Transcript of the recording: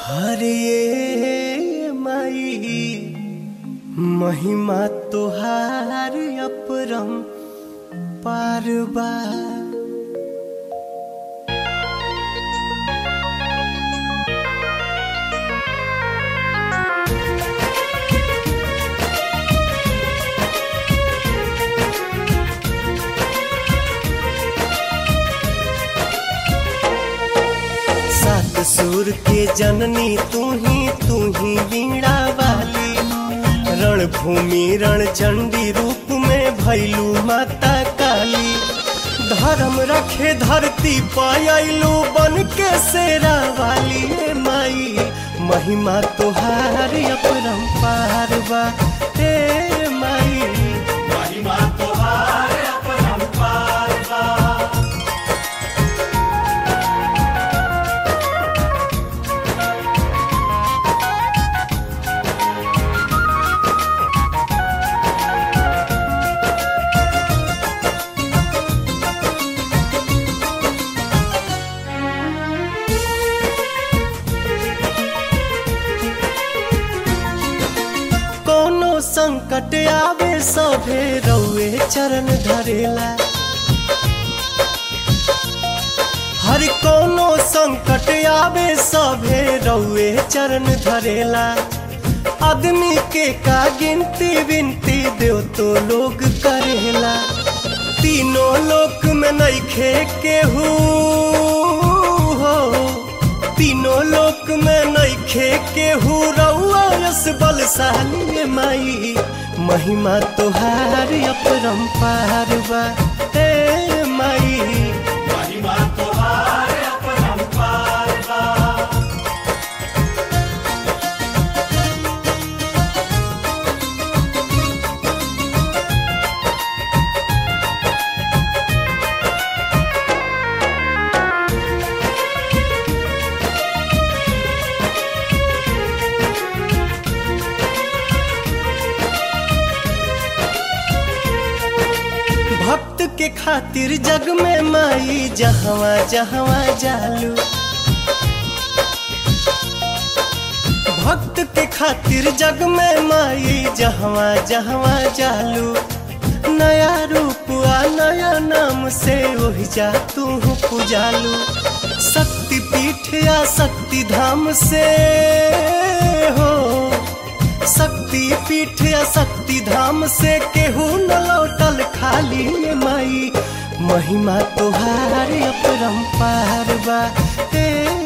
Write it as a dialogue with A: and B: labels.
A: हरे माई महिमा तोहार अपरम पारबा सात सुर के जननी तू ही तू ही वीणा वाली रणभूमि रण चंडी रूप में भैलू माता काली धर्म रखे धरती पायलू बन के शेरा वाली ए माई महिमा तोहार अपरंपार बा ए माई
B: महिमा तोहार अपरंपार बा
A: कोनो संकट आवे सभे रउए चरण धरेला हर कोनो संकट आवे सभे रउए चरण धरेला आदमी के का गिनती विनती देव तो लोग करेला तीनों लोक में नइखे केहू हो तीनों लोक में नइखे केहू रउआ यस बलशाली माई महिमा तोहार अपरंपार बा ए माई
B: महिमा तोहार अपरंपार बा
A: भक्त के खातिर जग में माई जहवा जहवा जालू भक्त के खातिर जग में माई जहवा जहवा जालू नया रूप आ नया नाम से ओहि जा तू पुजालू शक्ति पीठ या शक्ति धाम से हो शक्ति पीठ या शक्ति धाम से केहू न लौटल खाली ये माई महिमा तोहार अपरंपार बा ए